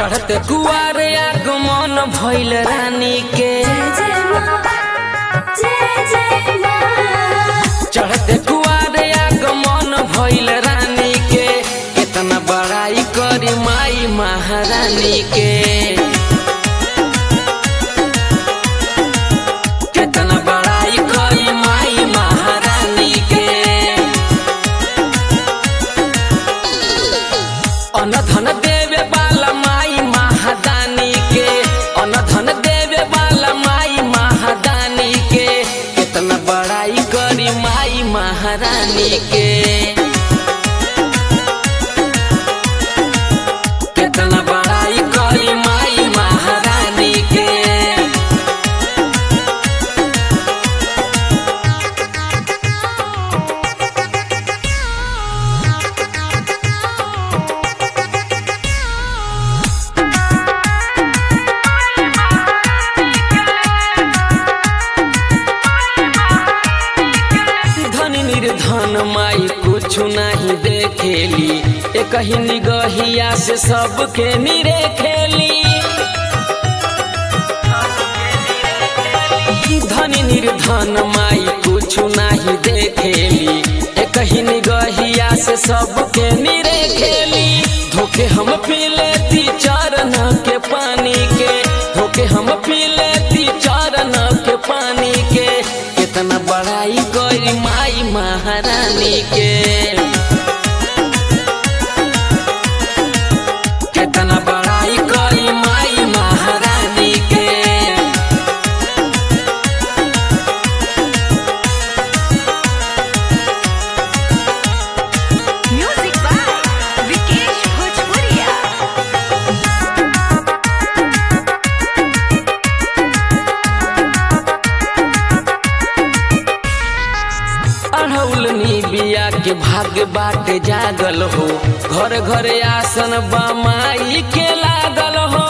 चढ़ते कुआर आगमन भइल रानी के जय जय माँ जय जय माँ चढ़ते कुआर आगमन भइल रानी के कितना बड़ाई करी माई महारानी के कितना बड़ाई करी माई महारानी के अनधन देवे वाला माई महादानी के अनधन देवे वाला माई महादानी के कितना बड़ाई करी माई महारानी के कितना बड़ाई करी माई महारानी के धन निर्धन माई कुछ नहीं देखेली एक ही निगहिया से सबके निरे खेली धन निर्धन माई कुछ नहीं देखेली एक ही निगहिया से सबके निरे खेली धोखे हम पी लेती चरण के पानी के धोखे हम पी लेती चरण के पानी के कितना बड़ाई करी माई महारानी के कितना बड़ाई करी माई महारानी के म्यूजिक बाय विकेश भोजपुरिया अढ़ौल बिया के भाग्य बाटे जागल हो घर घर आसन बमाई के लागल हो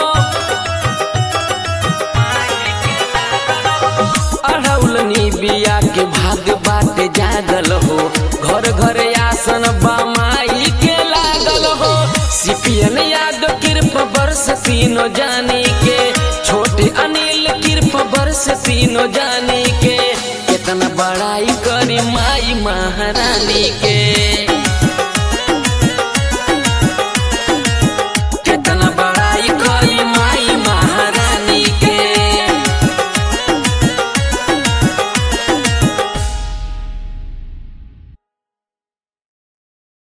अढ़ौल बिया के भाग्य बाटे जागल हो घर घर आसन बमाई के लागल हो सिपियन याद कृप वर्ष तीनों जानी के छोटे अनिल कृप वर्ष तीनों जानी के कितना बड़ाई करी माई महारानी के